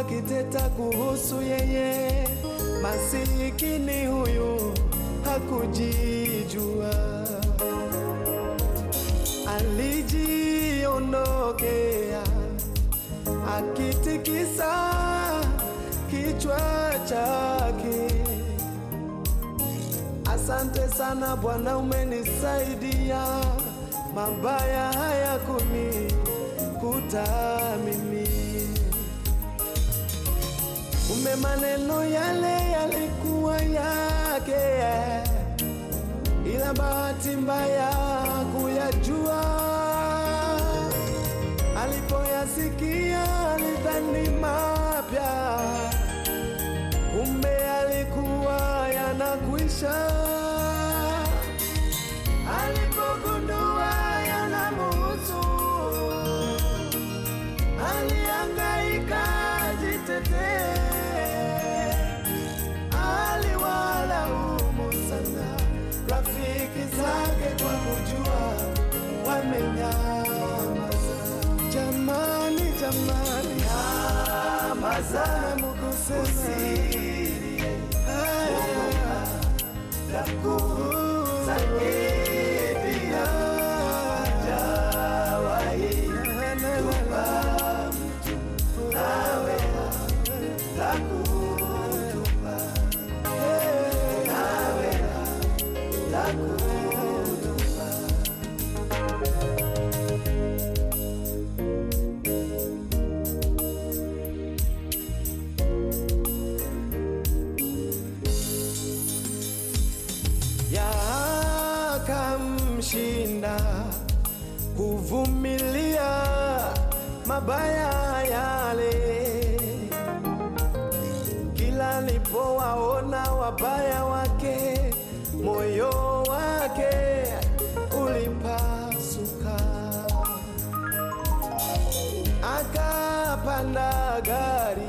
wakiteta kuhusu yeye, masikini huyu hakujijua, alijiondokea akitikisa kichwa chake. Asante sana Bwana, umenisaidia, mabaya hayakunikuta mimi. Kumbe maneno yale yalikuwa yake, ila bahati mbaya kuyajua. Alipoyasikia alidhani mapya, kumbe alikuwa yanakwisha. Alipogundua yanamuhusu, alihangaika jitetee, aliwalaumu sana rafiki zake kwa kujua wamenyamaza. Jamani, jamani, nyamaza, mukusema takusaidia jawahi tupa mtu nawe takutupa nawe takutupa yakamshinda kuvumilia mabaya yale. Kila alipowaona wabaya wake, moyo wake ulipasuka, akapanda gari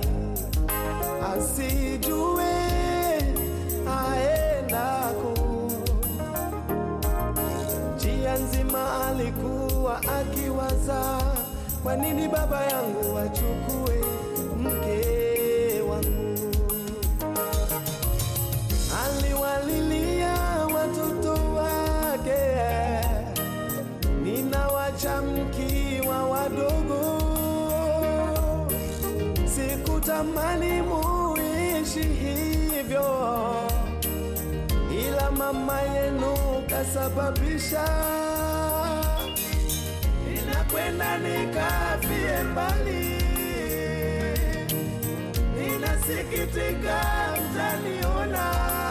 asijue aendako. Njia nzima alikuwa akiwaza, kwa nini baba yangu achukue mke wangu? Aliwalilia watoto wake, ninawacha mkiwa wadogo, sikutamani muishi hivyo ila mama yenu kasababisha ninakwenda nikafie mbali. Ninasikitika mtaniona,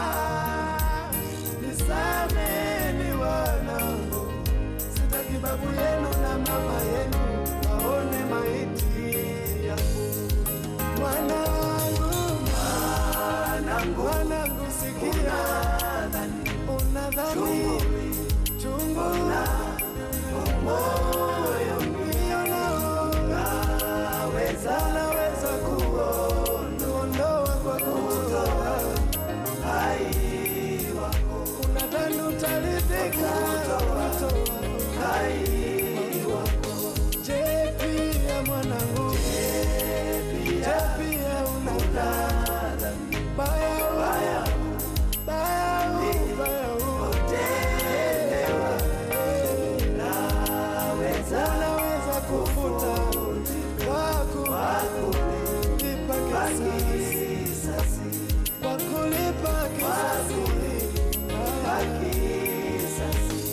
nisameni wanangu, sitaki babu yenu na mama yenu waone maiti yangu. Mwanangu, mwanangu, mwanangu, sikia, unadhani chungu moyo mbio nao naweza naweza kuondoa kwa kutoa hai wako, unadhani utaridhika kutoa hai wako. Je, pia mwanangu, je, pia unadhani baya baya baya baya unaweza kufuta wako lipa kisasi kwa kulipa kisasi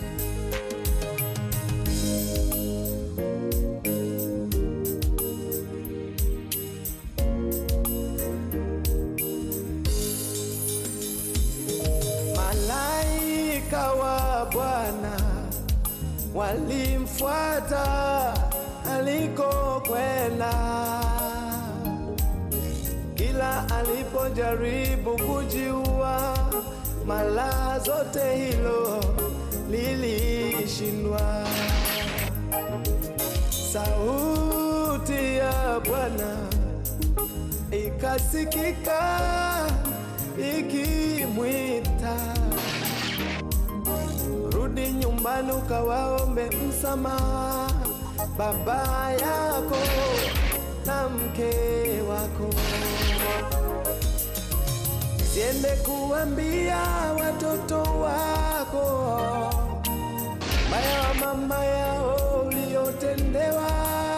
Malaika wa Bwana walimfuata alikokwenda. Kila alipojaribu kujiua, mara zote hilo lilishindwa. Sauti ya Bwana ikasikika ikimwita rudi nyumbani ukawaombe msamaha baba yako na mke wako. Siende kuambia watoto wako maya wa mama yao uliotendewa,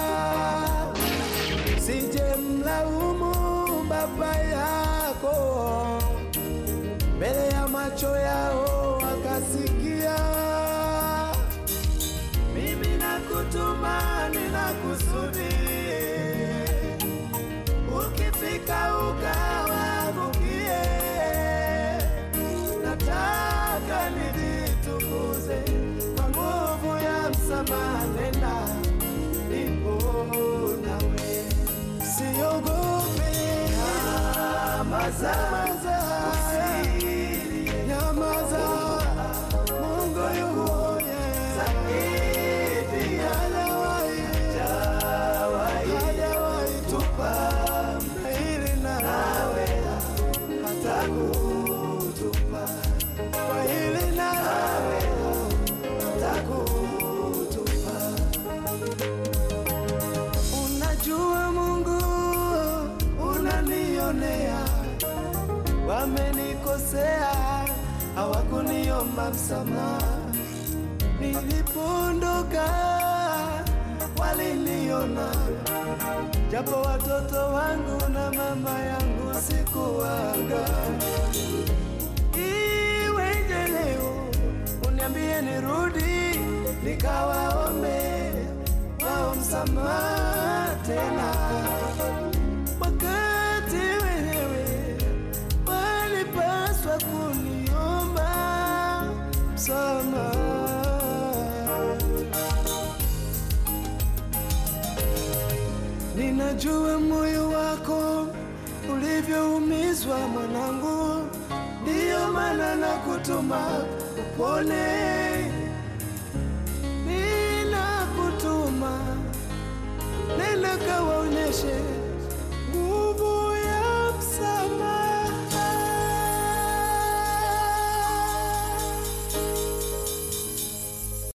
sije mlaumu baba yako mbele ya macho yao wakasikia. Mimi nakutuma, nina kusudi, ukifika ukawaangukie. Nataka nijitukuze kwa nguvu ya msamaha, nenda nipo nawe, siogope. Nyamaza, nyamaza, Mungu yuko zaidi, hajawahi hajawahi tupa hili nawe hata kutupa kwa hili nawe hata kutupa. Unajua Mungu unanionea, wamenikosea hawakuniomba msamaha. Nilipoondoka waliniona, japo watoto wangu na mama yangu sikuwaga. Iweje leo uniambie nirudi nikawaombe wao msamaha tena, wakati wenyewe walipaswa kuniomba msamaha. Ninajua moyo wako ulivyoumizwa mwanangu, ndiyo maana nakutuma upone. Ninakutuma nenda kawaonyeshe